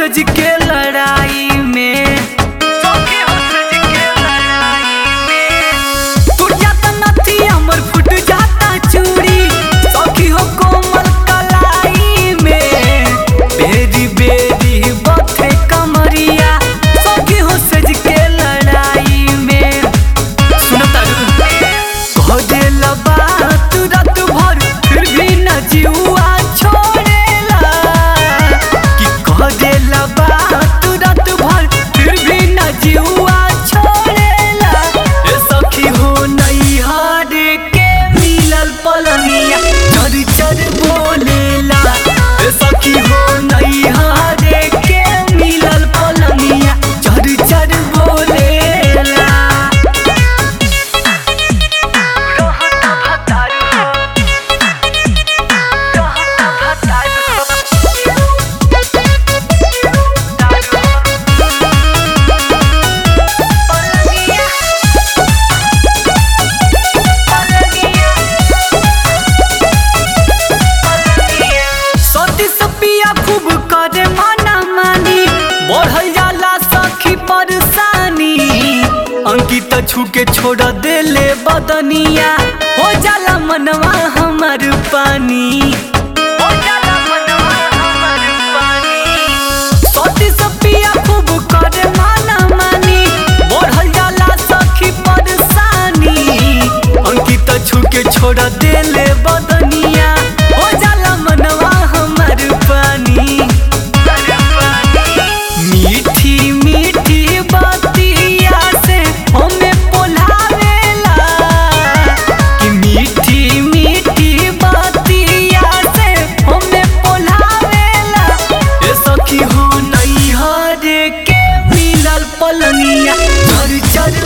सज के लड़ाई में सखी हो सज के लड़ाई में टूट जाता नथी हमर फुट जाता चूड़ी सखी हो कोमल कलाई में बेरी बेरी बथे कमरिया सखी हो सज के लड़ाई में सुनो तारू कह देला बात रात भर फिर भी न जीवा छोड़ेला कि कह देला बात रात भर फिर भी न जीवा छोड़ेला ए सखी हो नैहर के मिलल पलनिया चर चर बोलेला ए सखी हो नैहर के मिलल पलनिया चर चर बोलेला रहता भतारू हो रहता भतारू हो तारू हो पलनिया पलनिया सती सपिया खूब करे मना मानी बढ़ल जाला सखी परेशानी अंकित छूके छोड़ देले बदनिया हो जाला मनवा हमर पानी हो जाला मनवा हमर पानी सती सपिया खूब करे मना मानी बढ़ल जाला सखी परेशानी अंकित छूके छोड़ देले बदनिया हो जाला मनवा हमर पानी मीठी मीठी बतिया से हमें पोलावेला कि मीठी मीठी बतिया से हमें पोलावेला ए सखी हो नैहर के मिलल पलनिया चर चर